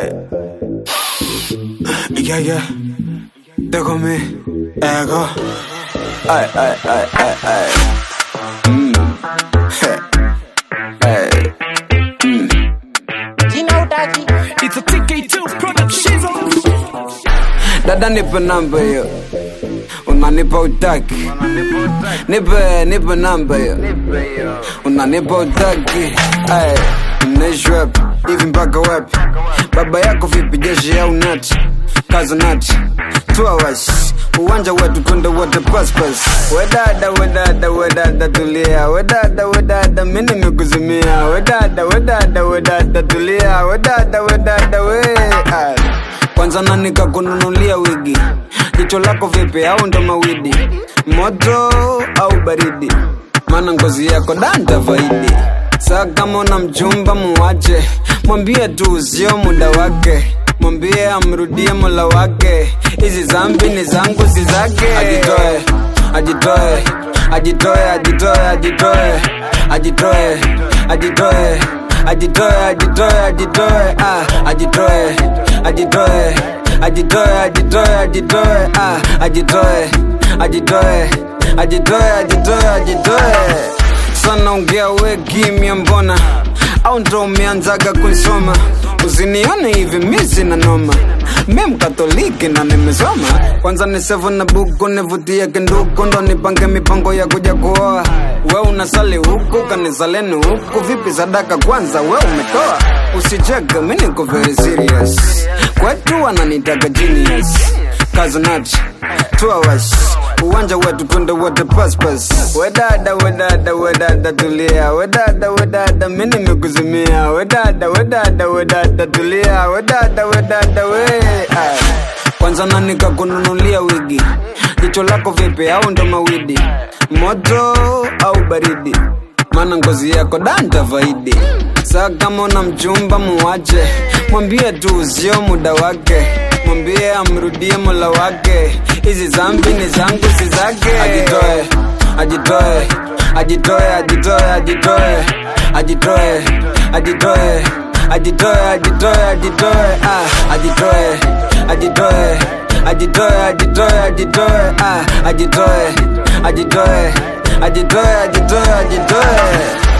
Ay. Yeah, yeah. Dejo mi ego. Ay, ay, ay, ay, ay. Mm. Hey. Hey. Jina utaki It's a TK2 production. Dada nipe namba hiyo. Unanipa utaki. Nipe, nipe namba hiyo. Unanipa utaki. Ay. Mnaishi wapi? Hivi mpaka wapi? Baba yako vipi jeshi au nati? Kaza nati. Two hours. Uwanja wetu kwenda wote paspas. Wedada, wedada, wedada tulia. Wedada, wedada mimi nimekuzimia. Wedada, wedada, wedada tulia. Wedada, wedada we. Ay. Kwanza nani kakununulia wigi? Jicho lako vipi au ndo mawidi? Moto au baridi? Maana ngozi yako danta faidi. Saa kama una mchumba muwache, mwambie tu sio muda wake, mwambie amrudie mola wake. Hizi zambi ni zangu si zake. Ajitoe, ajitoe, ajitoe, ajitoe, ajitoe, ajitoe, ajitoe, ajitoe, ajitoe, ajitoe, ah, ajitoe, ajitoe, ajitoe, ajitoe, ajitoe, ah, ajitoe, ajitoe, ajitoe, ajitoe, ajitoe sana ongea we kimya mbona au ndo umeanzaga kunsoma usinione hivi mi sina noma mi mkatoliki na nimesoma kwanza ni sevu na buku nivutie kinduku ndo nipange mipango ya kuja kuoa we unasali huku kanisaleni huku vipi sadaka kwanza we umetoa usicheke mi niko very serious kwetu wananitaka genius kazanach two hours uwanja wetu twende wote paspas wedada wedada wedada tulia wedada wedada mi nimekuzimia wedada wedada wedada tulia wedada wedada we Ay. kwanza nani kakununulia wigi jicho lako vipi au ndo mawidi moto au baridi maana ngozi yako danta faidi saa kama una mchumba muwache mwambie tu sio muda wake mwambie amrudie mola wake hizi zambi ni zangu si zake ajitoe ajitoe ajitoe ajitoe ajitoe ajitoe ajitoe ajitoe ajitoe ajitoe ah ajitoe ajitoe ajitoe ajitoe ajitoe ah ajitoe ajitoe ajitoe ajitoe ajitoe